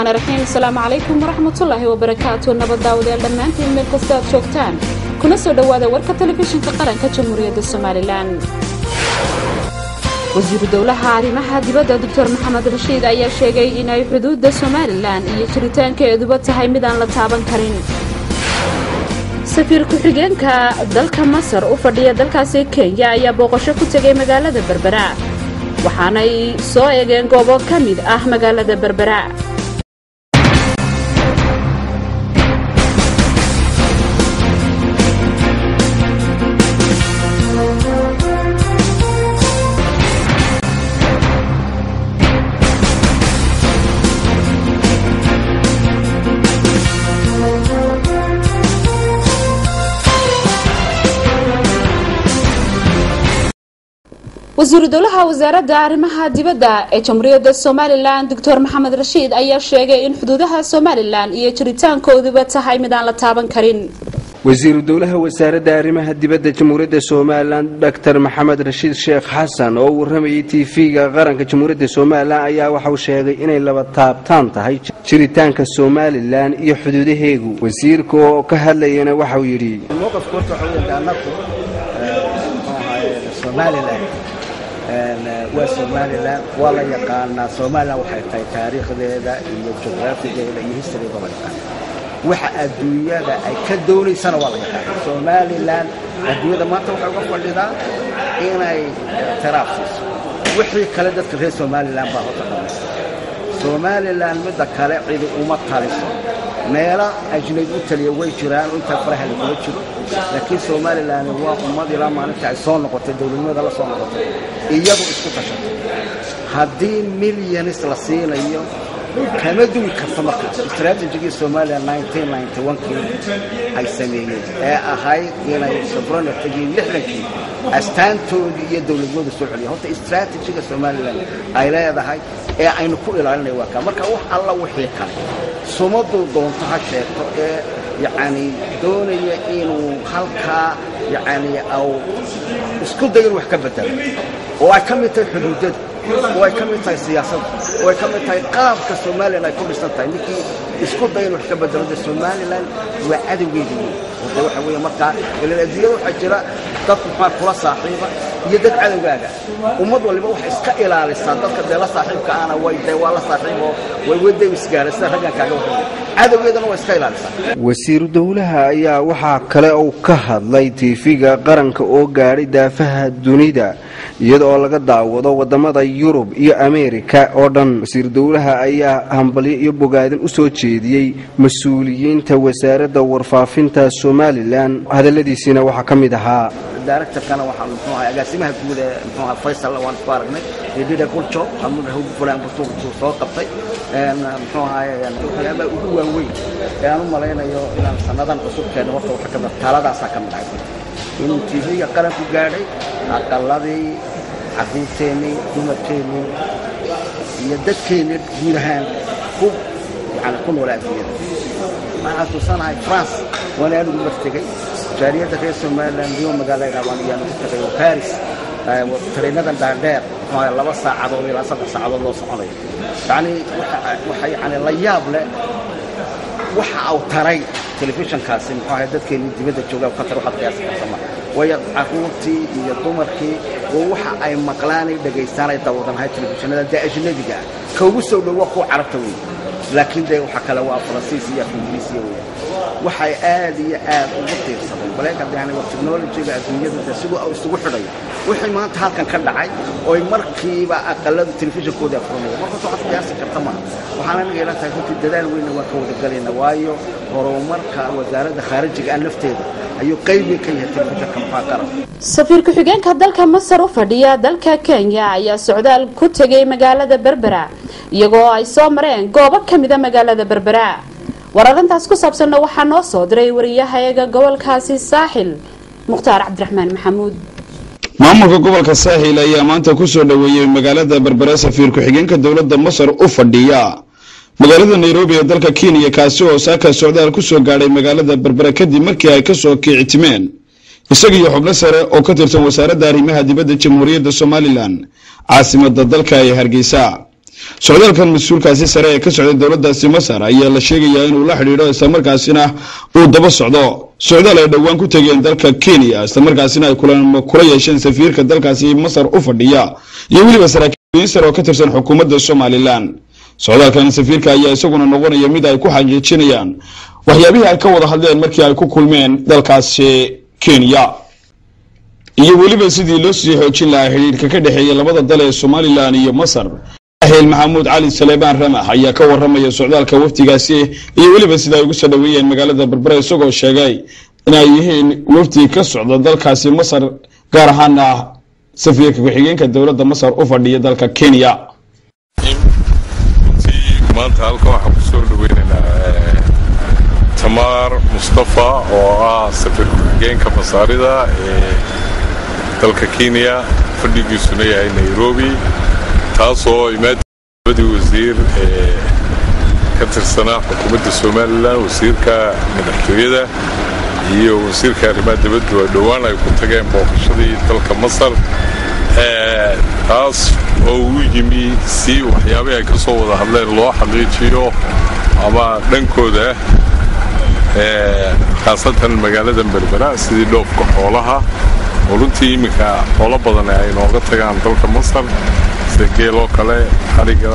raxmaani raxiim asalaamu calaykum waraxmatullaahi wabarakaatu nabad daawadayaal dhammaantiin meel kasta aad joogtaan kuna soo dhowaada warka telefishinka qaranka jamhuuriyadda somalilan wasiiru dowlaha arrimaha dibadda doctor maxamed rashiid ayaa sheegay inay xuduudda somalilan iyo jiritaankeeduba tahay midaan la taaban karin safiir ku-xigeenka dalka masar u fadhiya dalkaasi kenya ayaa booqasho ku tegay magaalada berbera waxaanay soo eegeen goobo ka mid ah magaalada berbera wasiiru dowlaha wasaaradda arrimaha dibadda ee jamhuuriyadda somalilan doctor maxamed rashiid ayaa sheegay in xuduudaha somalilan iyo jiritaankooduba tahay midaan la taaban karin wasiiru dowlaha wasaaradda arrimaha dibadda jamhuuriyadda somalilan dor maxamed rashiid sheekh xasan oo u waramayay tv-ga qaranka jamhuuriyadda somalilan ayaa waxauu sheegay inay laba taabtaan tahay jiritaanka somalilan iyo xuduudaheegu wasiirka oo ka hadlayana waxauu yidhi waa somalilan waa la yaqaanaa somalilan waxay tahay taariikhdeeda iyo jugraafigeeda iyo historyga la yaqaana waxa adduunyada ay ka doonaysana waa la yaqaana somalilan adduunyada maanta waxay uga fadhidaa inay tiraaf siiso wixii kale dadka reer somalilan baa hota dhamaysta somalilan midda kale cidi uma taliso meelo ajnayd u taliya way jiraan oo intaa faraha lagula jiro laakiin somalilan waa ummad ilaa maalinta ay soo noqotay dowladnimada la soo noqotay iyadu isku tashatay haddii milyanis la siinayo kama duwi karto markaas istraatijigii somalilan kii ay sameeyeen ee ahayd inay sobranatigii lixdankii astaantoodii iyo dowladnimadu soo celiya horta istraatijiga somalilan ay leedahay ee aynu ku ilaalinay waa kaa marka wax alla wixii kale sumaduu doonto ha sheegto ee yacni doonaya inuu halkaa yacni au isku dayo in wax ka bedelo oo ay ka mid tahay xuduudada oo ay ka mid tahay siyaasadda oo ay ka mid tahay qaabka somalilan ay ku dhisan tahay ninkii isku daya in wax ka bedelo de somalilan waa cadowgeeda wey oo de waxa weeye markaa ilan adduunyada waxaa jira dad maxaa kula saaxiiba iyo dad cadowgaaga ummad waliba waxay iska ilaalisaa dadka dee la saaxiibka ana way dee waa la saaxiiboo way waday isgaara sida raggan kaaga warramay cadowgeedana waa iska ilaalisaa wasiiru dowlaha ayaa waxaa kale uu ka hadlay tiifiga qaranka oo gaadhay daafaha dunida iyada oo laga daawado wadamada yurub iyo ameerika oo dhan wasiiru dowlaha ayaa hambalyo iyo bogaadin u soo jeediyey mas-uuliyiinta wasaaradda warfaafinta somalilan hadaladiisiina waxaa ka mid ahaa directorkana waxaa muxuu ahay agaasimaha guud ee muxuu ahay faysal waan isku aragnay edida kuljo amud hawd fulaan busuu soo qabtay muxuu ahay waxyaabaha ugu waaweyn ee aan u malaynayo inaan sannadan cusubkeena horta waxa ka mid taaladaasaa ka mid ahay inuu tv-ga qaranku gaadhay aqaladii carruurteennii dumarkeennii iyo dadkeennii guud ahaan ku yani ku noola adduunyada waxaan xasuusanahay france waana anigu martegey jaariyadda reer somalilan rio magaala idhaabaan iyaanu ku tagay oo baris tareenadan dhaadheer muxuu laba saacadood ilaa saddex saacadood loo soconayo yacni waxa yani la yaab leh waxa uu taray telefishinkaasi muxuu ahay dadkeennii dibadda jooga ka tar waxaad qiyaasi kartama waayo carruurtii iyo dumarkii oo waxa ay maqlaanay dhagaystaan ay dawadanahay telefishinada dee ajnabiga ah ka ugu soo dhow waa kuwa carabta wey laakiin dee waxa kale waa faransiis iyo ingiriisiya wey waxay aad iyo aad ugu tiirsadeen baleeka yani waa technolojiga adduunyada de siduu isugu xidhayo wixii maanta halkan ka dhacay oy markiiba aqaladu telefishinkooda afuranaya markaas waxaad qiyaasi karta maaha waxaan aniga ila tahay runtii dadaal weynna waan ka wadagelayna waayo horumarka wasaaradda khaarijiga aan lafteeda ayuu qayb weyn ka yahay telefishinka maxaa qaran safiir ku-xigeenka dalka masar u fadhiya dalka kenya ayaa socdaal ku tegay magaalada berbera iyagoo ay soo mareen goobo ka mida magaalada berbera war arrintaas ku saabsanna waxaa noo soo diray wariyahayaga gobolkaasi saaxil mukhtaar cabdiraxmaan maxamuud maamulka gobolka saaxil ayaa maanta ku soo dhoweeyey magaalada berbera safiir ku-xigeenka dowladda masar u fadhiya magaalada nairobi ee dalka kenya kaasi oo saaka socdaal ku soo gaadhay magaalada berbera kadib markii ay kasoo kiicitimeen isaga iyo xubno sare oo ka tirsan wasaaradda arrimaha dibadda jamhuuriyadda somalilan caasimada dalka ee hargeysa socdaalkan mas-uulkaasi sare ee ka socday dowladaasi masar ayaa la sheegayaa inuu la xidhiidho islamarkaasina uu daba socdo socdaal ay dhowaan ku tegeen dalka kenya islamarkaasina ay kula yeesheen safiirka dalkaasi masar u fadhiya iyo weliba saraakiil sare oo ka tirsan xukuumadda somalilan socdaalkan safiirka ayaa isaguna noqonaya mid ay ku xaqiijinayaan waxyaabihii ay ka wada hadleen markii ay ku kulmeen dalkaasi kenya iyo weliba sidii loo sii xoojin lahaa xidhiidhka ka dhexeeya labada dal ee somalilan iyo masar ahel maxamuud cali saleebaan ramax ayaa ka waramaya socdaalka wafdigaasi iyo weliba sida ay ugu soo dhaweeyeen magaalada berbera isagoo sheegay inay yihiin wafdi ka socda dalkaasi masar gaar ahaana safiirka ku-xigeenka dowladda masar u fadhiya dalka kenya maanta halkan waxaan kusoo dhaweynaynaa tamaar mustafa oo ah safiir ku-xigeenka masaarida ee dalka kenya fadhigiisuna yahay nairobi taasoo imaadii wasiir ee ka tirsanaa xukuumadda somalilan wasiirka madaxtooyada iyo wasiirka arrimaha dibaddu oo dhowaan ay ku tageen booqashadii dalka masar taas oo uu yimi si waxyaabihii ay ka soo wada hadleen loo xaqiijiyo ama dhankooda khaasatan magaalada berbera sidii dhoofka xoolaha oo runtii iminka xoolo badan ay nooga tagaan dalka masar sida geeloo kale xariga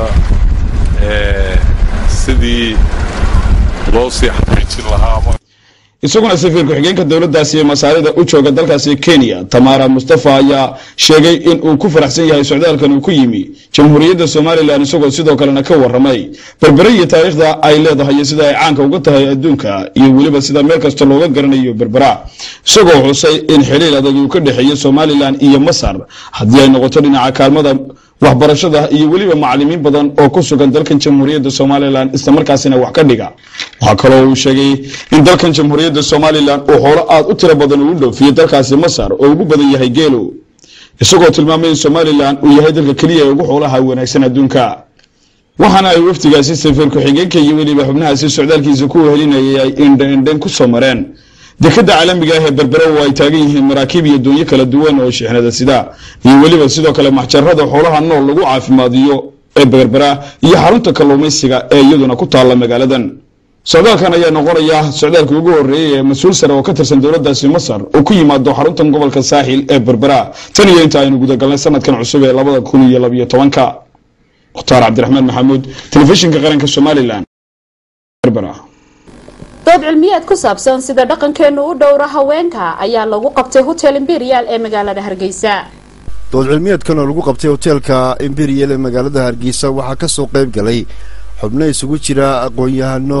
sidii loo sii xaqiijin lahaa isaguna safiir ku-xigeenka dowladaasi ee masaarida u jooga dalkaasi kenya tamara mustafa ayaa sheegay in uu ku faraxsan yahay socdaalkan uu ku yimi jamhuuriyadda somalilan isagoo sidoo kalena ka waramay berbere iyo taariikhda ay leedahay iyo sida ay caanka uga tahay adduunka iyo weliba sida meel kasta looga garanayo berbera isagoo xusay in xiliil adag uu ka dhexeeyo somalilan iyo masar haddii ay noqoto dhinaca kaalmada waxbarashada iyo weliba macalimiin badan oo ku sugan dalkan jamhuuriyadda somalilan islamarkaasina wax ka dhiga waxaa kaloo uu sheegay in dalkan jamhuuriyadda somalilan uu xoolo aad u tiro badan uu dhoofiyo dalkaasi masar oo ugu badan yahay geelo isagoo tilmaamay in somalilan uu yahay dalka keliya ee ugu xoolaha wanaagsan adduunka waxaana ay wafdigaasi safiir ku-xigeenka iyo weliba xubnahaasi socdaalkiisa ku helinayay ay indhaindhayn ku soo mareen dekada caalamiga ah ee berbera oo ay taagan yihiin maraakiib iyo doonyo kala duwan oo shixnada sida iyo weliba sidoo kale maxjarada xoolaha nool lagu caafimaadiyo ee berbera iyo xarunta kalluumaysiga ee iyaduna ku taalla magaaladan socdaalkan ayaa noqonaya socdaalkii ugu horeeyay ee mas-uul sare oo ka tirsan dowladaasi masar oo ku yimaado xaruntan gobolka saaxil ee berbera tan iyo inta aynu gudagalnay sanadkan cusub ee labada kun iyo labiyo tobanka mukhtaar cabdiraxmaan maxamuud telefishinka qaranka somalilan berbera dood cilmiyeed ku saabsan sida dhaqankeenu u dhowra haweenka ayaa lagu qabtay hotel imperial ee magaalada hargeysa dood cilmiyeedkan oo lagu qabtay hoteelka imperial ee magaalada hargeysa waxaa kasoo qayb galay xubno isugu jira aqoon-yahano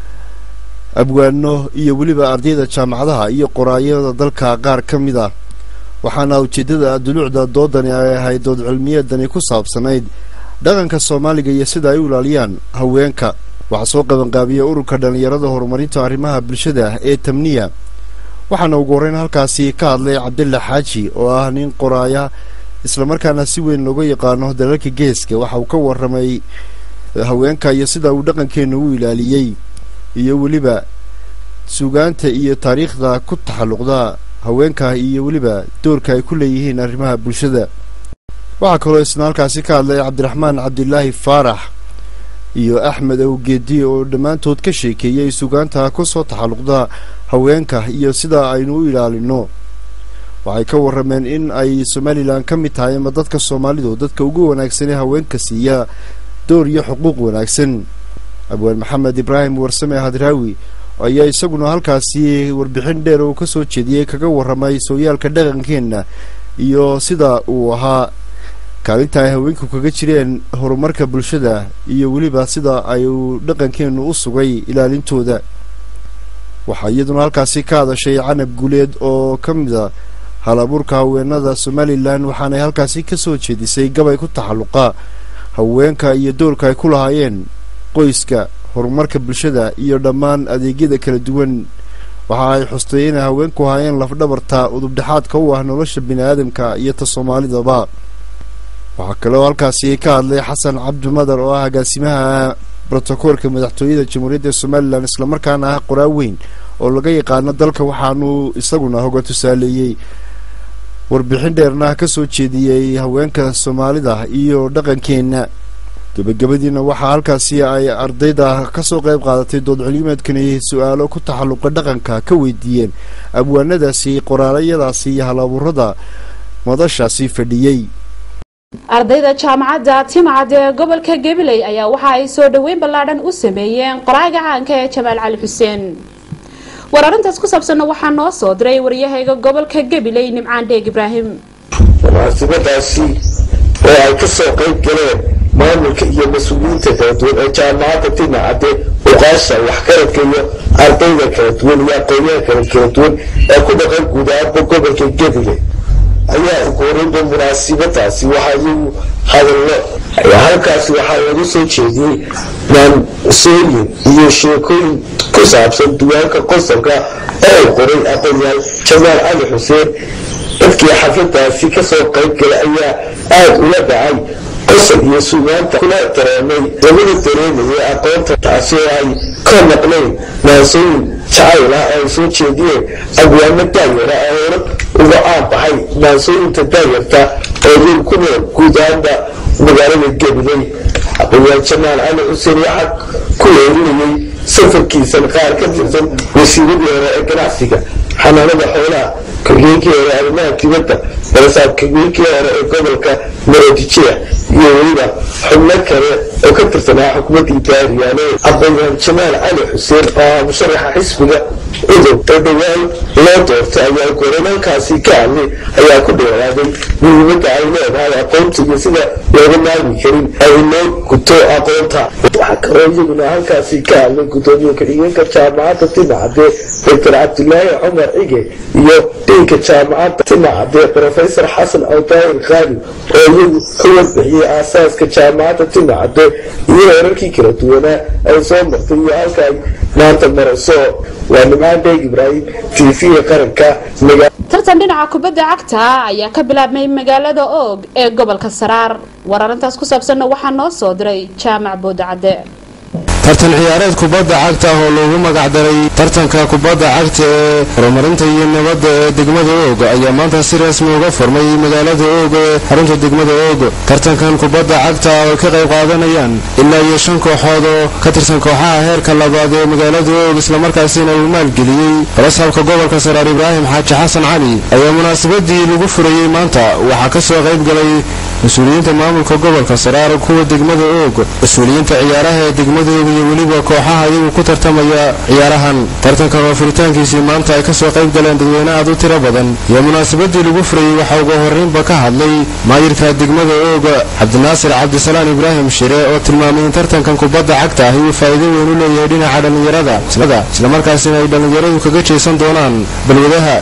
abwaano iyo weliba ardayda jaamacadaha iyo qoraayada dalka qaar ka mid ah waxaana ujeedada duluucda doodani ay ahayd dood cilmiyeedani ku saabsanayd dhaqanka soomaaliga iyo sida ay u ilaaliyaan haweenka waxaa soo qabanqaabiyey ururka dhallinyarada horumarinta arrimaha bulshada ee tamniya waxaana ugu horreyn halkaasi ka hadlay cabdilla xaaji oo ah nin qoraaya islamarkaana si weyn looga yaqaano dalalka geeska waxa uu ka warramay haweenka iyo sida uu dhaqankeenu u ilaaliyey iyo weliba sugaanta iyo taariikhda ku taxalluqda haweenka iyo weliba doorka ay ku leeyihiin arrimaha bulshada waxaa kaloo isna halkaasi ka hadlay cabdiraxmaan cabdilaahi faarax iyo axmed awgeedi oo dhammaantood ka sheekeeyey sugaanta ku soo taxalluqda haweenka iyo sida aynu u ilaalino waxay ka warrameen in ay somalilan ka mid tahay ama dadka soomaalidu dadka ugu wanaagsanee haweenka siiya door iyo xuquuq wanaagsan abwaan maxamed ibraahim warsame hadraawi ayaa isaguna halkaasi warbixin dheer oo ka soo jeediyey kaga warramay sooyaalka dhaqankeenna iyo sida uu ahaa kaalinta ay haweenku kaga jireen horumarka bulshada iyo weliba sida ay uu dhaqankeenu u sugay ilaalintooda waxaa iyaduna halkaasi ka hadashay canab guleed oo ka mid a hal abuurka haweenada somalilan waxaanay halkaasi ka soo jeedisay gabay ku taxalluqa haweenka iyo doorka ay ku lahaayeen qoyska horumarka bulshada iyo dhammaan adeegyada kala duwan waxa ay xustay inay haweenku ahaayeen lafdhabarta udubdhexaadka u ah nolosha bini aadamka iyo ta soomaalidaba waxaa kaloo halkaasi ka hadlay xasan cabdi madar oo ah agaasimaha brotokoolka madaxtooyada jamhuuriyadda somalilan islamarkaana ah qoraa weyn oo laga yaqaano dalka waxaanuu isaguna hoga tusaaleeyey warbixin dheerna ka soo jeediyey haweenka soomaalida iyo dhaqankeenna gebagabadiina waxaa halkaasi ay ardayda kasoo qayb qaadatay dood culimeedkani su-aalo ku taxalluqa dhaqanka ka weydiiyeen abwaanadaasi qoraalayadaasi iyo halabuurada madashaasi fadhiyey ardayda jaamacadda timcad ee gobolka gabiley ayaa waxa ay soo dhoweyn ballaadhan u sameeyeen qoraaga caanka ee jamaal cali xuseen war arrintaas ku saabsanna waxaa noo soo diray waryahayga gobolka gabiley nimcaan dheeg ibraahim munaasabadaasi oo ay ka soo qayb galeen maamulka iyo mas-uuliyiinta kala duwan ee jaamacadda timacadde uqaasha waxkaradka iyo ardayda kala duwan iyo aqoonyaha kale kala duwan ee ku dhaqan guud ahaanba gobolka gabiley ayaa uguhoreynba munaasibadaasi waxaa iyagu hadallo halkaasi waxaa lagu soo jeediyey maansooyin iyo sheekooyin ku saabsan duwaanka qosolka oo uu qoray aqoonyaal jamaal cali xuseen dadkii xafladaasi kasoo qayb galay ayaa aada ula dhacay qosol iyo sugaanta kula dareemay labada dareemaya aqoonta taasi oo ay ka maqnayn maansooyin jacayl ah oo ay soo jeediyeen abwaano daayara oo hore uga caan baxay maansooyinta daayarta oo iyagu ku nool guud ahaanba magaalada gabiley aqoonyaal jamaal cali xuseen waxaa ku weerinayay safarkiisan qaar ka tirsan wasiiradii hore ee ganacsiga xanaanada xoolaha ku-xigeenkii hore arrimaha dibadda barasaab ku-xigeenkii hore ee gobolka maroodijeex iyo weliba xubno kale oo ka tirsanaa xukuumaddii daariyaale aqoonyahan jamaal cali xuseen oo ah musharaxa xisbiga cudub oo dhowaan loo doortay ayaa goranaalkaasi ka hadlay ayaa ku dheeraaday muhiimadda ay leedahay aqoonta iyo sida looga maarmi karin ay loo guto aqoonta waxaa kaloo iyaguna halkaasi ka hadlay gudoomiye ku-xigeenka jaamacadda timacadde doctor cabdilaahi cumar cige iyo dhiinka jaamacadda timacadde profesor xasan awdaahir khaalib oo iyagu ka warbixiyey aasaaska jaamacadda timacadde iyo heerarkii kala duwanaa ay soo martay iyo halka ay maanta marayso waa nimcaan dheeg ibraahim t v qaranka tartan dhinaca kubadda cagta ayaa ka bilaabmay magaalada oog ee gobolka saraar war arrintaas ku saabsanna waxaa noo soo diray jaamac boodacadde tartan ciyaareed kubadda cagta ah oo loogu magacdaray tartanka kubadda cagta ee horumarinta iyo nabadda ee degmada oog ayaa maanta si rasmi uga furmay magaalada oog ee xarunta degmada oog tartankan kubadda cagta oo ka qayb qaadanayaan ilaa iyo shan kooxood oo ka tirsan kooxaha heerka labaad ee magaalada oog islamarkaasina uu maalgeliyey balasaabka gobolka saraar ibraahim xaaji xasan cali ayaa munaasabadii lagu furayey maanta waxaa ka soo qayb galay mas-uuliyiinta maamulka gobolka saraar kuwa degmada oog mas-uuliyiinta ciyaaraha ee degmada oog iyo weliba kooxaha iyagu ku tartamaya ciyaarahan tartankan oo furitaankiisii maanta ay kasoo qayb galeen dadweyne aad u tiro badan iyo munaasabadii lagu furayey waxaa ugu horreynba ka hadlay maayirka degmada oog cabdinaasir cabdisalaan ibraahim shire oo tilmaamay in tartankan kubadda cagta ahi uu faa'iido weyn u leeyahay dhinaca dhallinyarada islamarkaasina ay dhallinyaradu kaga jeesan doonaan balwadaha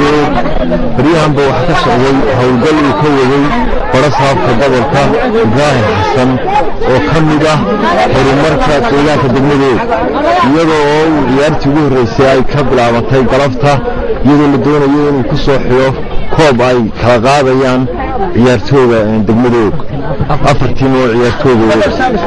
baryahanba waxaa ka socday howlgal uu ka waday barasaabka gobolka ibraahim xasan oo ka mid ah horumarka deegaanka degmadood iyadoo oo uu ciyaartii ugu horreysay ay ka bilaabantay galabta iyadoo la doonayo inuu ku soo xidho koob ay kala qaadayaan ciyaartooga degmadoog afar tiim oo ciyaartooga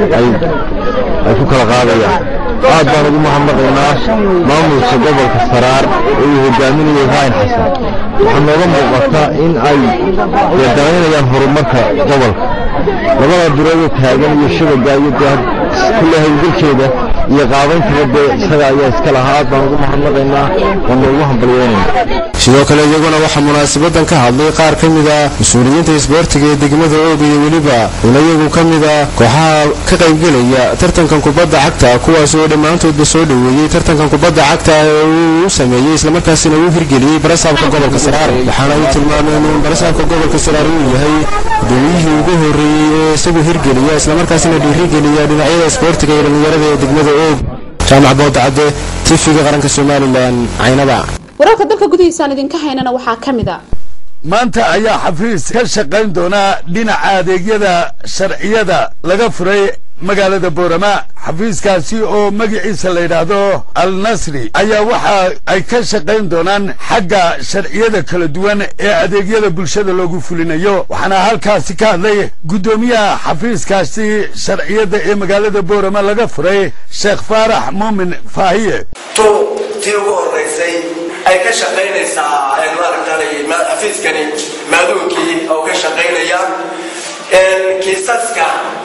ay ku kala qaadayaan aad baan ugu mahadnaqaynaa maamulka gobolka saraar oo uu hogaaminayo ibraahim xasan waxaa nooga muuqata in ay danaynayaan horumarka gobolka labada biroodoo taagan iyo shabaga iyo kulle hawlgalkeeda iyo qaabayntaba dee isaga ayaa iska lahaa aad baan ugu mahadnaqaynaa waan noogu hambalyeynayna sidoo kale iyaguna waxaa munaasabadan ka hadlay qaar ka mid a mas-uuliyiinta isboortiga ee degmada oog iyo weliba una iyagu ka mid a kooxaha ka qaybgelaya tartankan kubadda cagta kuwaas oo dhammaantoodba soo dhoweeyey tartankan kubadda cagta ee uu u sameeyey islamarkaasina uu hirgeliyey barasaabka gobolka saraar waxaana ay tilmaameen in barasaabka gobolka saraar uu yahay gudoomiyihii ugu horreeyey ee isagu hirgeliya islamarkaasina dhiirigeliya dhinacyada isboortiga iyo dhallinyarada ee degmada oog jaamac boodacadde tifiga qaranka somalilan caynaba wararka dalka gudihiisaan idinka haynana waxaa ka mid a maanta ayaa xafiis ka shaqayn doonaa dhinaca adeegyada sharciyada laga furay magaalada boorama xafiiskaasi oo magaciisa la yidhaahdo al nasri ayaa waxa ay ka shaqayn doonaan xagga sharciyada kala duwan ee adeegyada bulshada loogu fulinayo waxaana halkaasi ka hadlay guddoomiyaha xafiiskaasi sharciyada ee magaalada boorama laga furay sheekh faarax muumin faahiye tii ugu horeysay ay ka shaqaynaysaa maaragtay xafiiskani maaduunkii oo ka shaqaynaya kiisaska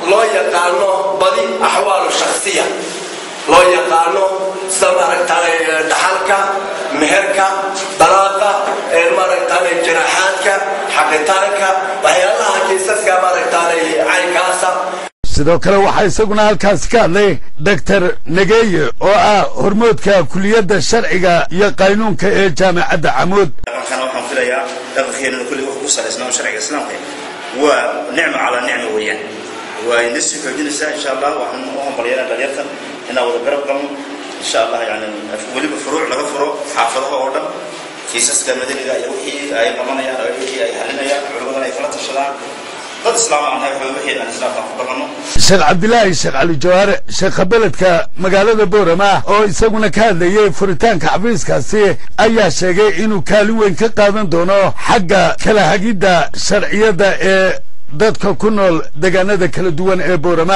loo yaqaano badi axwaalu shakhsiya loo yaqaano sida maaragtaanay dhaxalka meherka dalaaqa maaragtaanay jaraaxaadka xaqitaanka waxyaalaha kiisaska maaragtaanay caynkaasa sidoo kale waxaa isaguna halkaasi ka hadlay doctor negeeye oo ah hormoodka kuliyadda sharciga iyo qaynuunka ee jaamacadda camuud dhaqankana waxaan filayaa dhaqankeenana kulli wuxuu ku salaysnaa sharciga islaamka waa nicmo calaa nicmo weeyaan waa ina sii xoojinaysaa insha allah waxaan u hambalyanaa dhalinyartan inaan wada garab galno insha allah yani weliba furuuc laga furo xaafadaha oo dhan kiisaska madaniga iyo wixii ay qabanayaan oo wixii ay halinayaan culimadana ay kala tashadaan dad islaam aan nahay wixii aan islaamka ku dhaqanno sheekh cabdilaahi sheekh cali jawaare sheekha beledka magaalada boorama oo isaguna ka hadlayey furitaanka xafiiskaasi ayaa sheegay inuu kaalin weyn ka qaadan doono xagga kala hagidda sharciyadda ee dadka ku nool deegaanada kala duwan ee boorama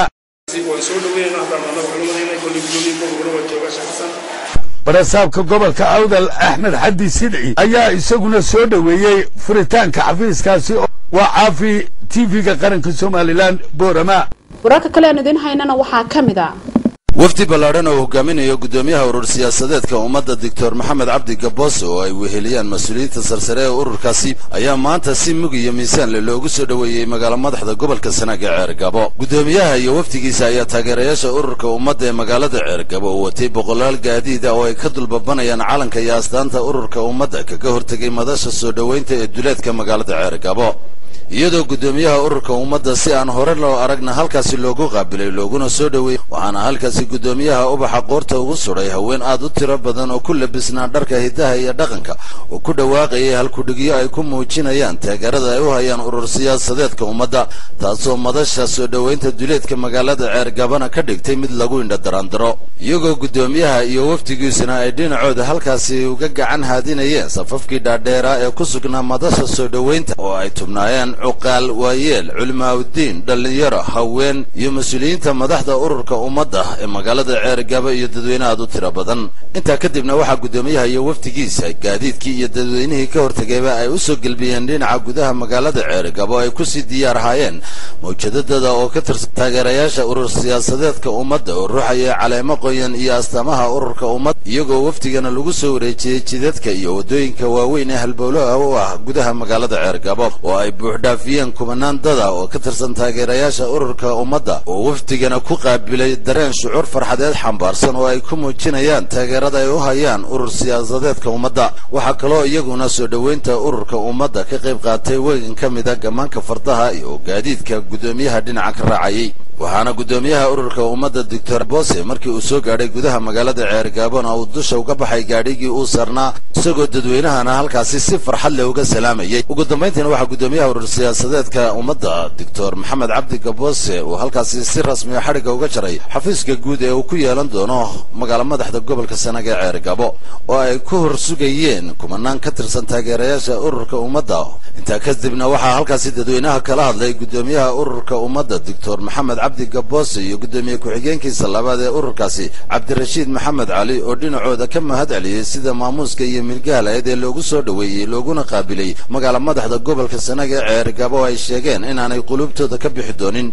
barasaabka gobolka awdal axmed xaddi sidci ayaa isaguna soo dhoweeyey furitaanka xafiiskaasi waa caafi tv-ga qaranka somalilan boorama wararka kale aan idiin haynana waxaa ka mid a wafdi ballaadhan oo hogaaminayo gudoomiyaha urur siyaasadeedka ummadda doctor maxamed cabdi gaboose oo ay weheliyaan mas-uuliyiinta sarsare ee ururkaasi ayaa maanta si mug iyo miisaanle loogu soo dhoweeyey magaalo madaxda gobolka sanaag ee ceergabo gudoomiyaha iyo wafdigiisa ayaa taageerayaasha ururka ummadda ee magaalada ceergabo u watay boqolaal gaadiida oo ay ka dulbabanayaan calanka iyo astaanta ururka ummadda kaga hortegay madasha soo dhoweynta ee duleedka magaalada ceergabo iyadoo guddoomiyaha ururka ummadda si aan hore loo aragna halkaasi loogu qaabilay looguna soo dhoweeyey waxaana halkaasi guddoomiyaha ubaxa qoorta ugu sudhay haween aad u tiro badan oo ku labisnaa dharka hidaha iyo dhaqanka oo ku dhawaaqayay halkudhigyo ay ku muujinayaan taageerada ay u hayaan urur siyaasadeedka ummadda taasoo madasha soo dhoweynta duleedka magaalada ceergabana ka dhigtay mid lagu indha daraandaro iyagoo guddoomiyaha iyo wafdigiisuna ay dhinacooda halkaasi uga gacan haadinayeen safafkii dhaadheeraa ee ku sugnaa madasha soo dhoweynta oo ay tubnaayeen cuqaal waayeel culimaaudiin dhallinyaro haween iyo mas-uuliyiinta madaxda ururka ummadda ee magaalada ceergaba iyo dadweyne aad u tiro badan intaa kadibna waxaa guddoomiyaha iyo wafdigiisa gaadiidkii iyo dadweynihii ka hortegayba ay u soo gelbiyeen dhinaca gudaha magaalada ceergabo ay kusii diyaar ahaayeen mawjadadada oo ka tirsan taageerayaasha urur siyaasadeedka ummadda oo ruuxaya caleemo qoyan iyo astaamaha ururka ummadda iyagoo wafdigana lagu soo wareejiyey jidadka iyo waddooyinka waaweyn ee halbowlaha u ah gudaha magaalada ceergabo oo ay buuxdhaafiyeen kumanaan dada oo ka tirsan taageerayaasha ururka ummadda oo wafdigana ku qaabilay dareen shucuur farxadeed xambaarsan oo ay ku muujinayaan taageerada ay u hayaan urur siyaasadeedka ummadda waxaa kaloo iyaguna soo dhoweynta ururka ummadda ka qayb qaatay wegan ka mida gammaanka fardaha iyo gaadiidka guddoomiyaha dhinaca ka raacayay waxaana guddoomiyaha ururka ummadda doctor bose markii uu soo gaadhay gudaha magaalada ceergaabona uu dusha uga baxay gaadhigii uu sarnaa isagoo dadweynahana halkaasi si farxad leh uga salaamayay ugu dambayntiina waxaa guddoomiyaha urur siyaasadeedka ummadda doctor maxamed cabdi gabose uu halkaasi si rasmiya xadhigga uga jaray xafiiska guud ee uu ku yeelan doono magaalo madaxda gobolka sanaag ee ceergabo oo ay ku hor sugayeen kumanaan ka tirsan taageerayaasha ururka ummadda intaa kadibna waxaa halkaasi dadweynaha kala hadlay guddoomiyaha ururka ummadda doctor maxamed cabdi gaboose iyo guddoomiye ku-xigeenkiisa labaad ee ururkaasi cabdirashiid maxamed cali oo dhinacooda ka mahad celiyey sida maamuuska iyo milgaalaeed ee loogu soo dhoweeyey looguna qaabilay magaalo madaxda gobolka sanaag ee ceergabo ay sheegeen inaanay qulubtooda ka bixi doonin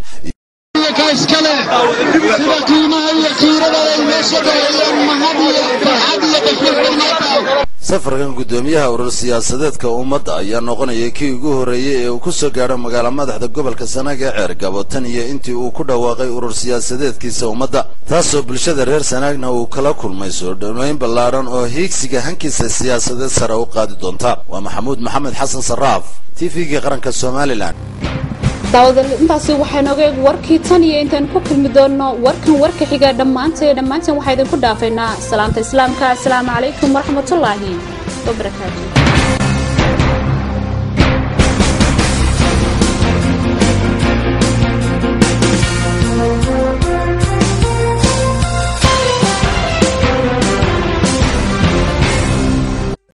iskale sida qiimaha iyo kiirada ay meesha galayeen mahad iyo farxad iyo qasbad safarkan guddoomiyaha urur siyaasadeedka ummadda ayaa noqonaya kii ugu horreeyey ee uu ku soo gaadho magaalo madaxda gobolka sanaag ee ceergabo tan iyo intii uu ku dhawaaqay urur siyaasadeedkiisa ummadda taasoo bulshada reer sanaagna uu kala kulmay soo dhoweyn ballaadhan oo hiigsiga hankiisa siyaasadeed sare u qaadi doonta waa maxamuud maxamed xasan saraaf t v-gii qaranka somalilan daawadal intaasi waxaa nooga eeg warkii tan iyo intaan ku kulmi doonno warkan warka xiga dhammaantay dhammaanteen waxaa idinku dhaafaynaa salaamta islaamka asalaamu calaykum waraxmatullaahi wabarakaatu